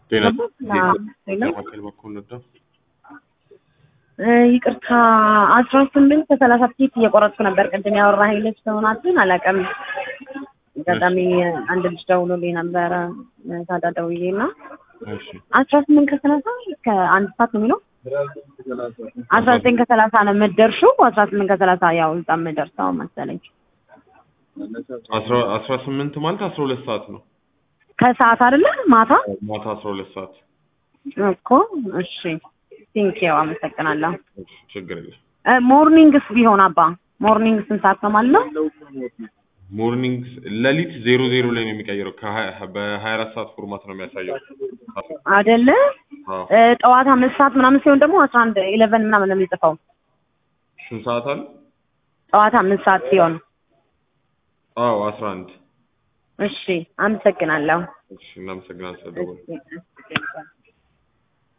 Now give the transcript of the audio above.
ጤና ሄሎ ማዕከል በኩል ነበር። እ ይቅርታ አስራ ስምንት ከሰላሳ ፊት እየቆረጥኩ ነበር። ቅድም ያወራኸኝ ልጅ ትሆናችን አላውቅም። አጋጣሚ አንድ ልጅ ደውሎልኝ ነበረ ታዲያ ደውዬ እና እሺ አስራ ስምንት ከሰላሳ እስከ አንድ ሰዓት ነው የሚለው አስራ ዘጠኝ ከሰላሳ ነው የምትደርሺው። አስራ ስምንት ከሰላሳ ያው እዛ የምደርሰው መሰለኝ አስራ አስራ ስምንት ማለት አስራ ሁለት ሰዓት ነው። ከሰዓት አይደለ ማታ ማታ አስራ ሁለት ሰዓት እኮ። እሺ ቴንኪው አመሰግናለሁ። እሺ፣ ችግር የለም። እ ሞርኒንግስ ቢሆን አባ ሞርኒንግ ስንት ሰዓት ነው ማለት ነው? ሞርኒንግ ሌሊት ዜሮ ዜሮ ላይ ነው የሚቀይረው። ከሀያ- በሀያ አራት ሰዓት ፎርማት ነው የሚያሳየው። አይደለ አዎ። እ ጠዋት አምስት ሰዓት ምናምን ሲሆን ደግሞ አስራ አንድ ኢሌቨን ምናምን ነው የሚጽፈው። ስንት ሰዓት አለ? ጠዋት አምስት ሰዓት ሲሆን አዎ አስራ አንድ እሺ አመሰግናለሁ። እሺ፣ እናመሰግናለን ስለደወሉ። እሺ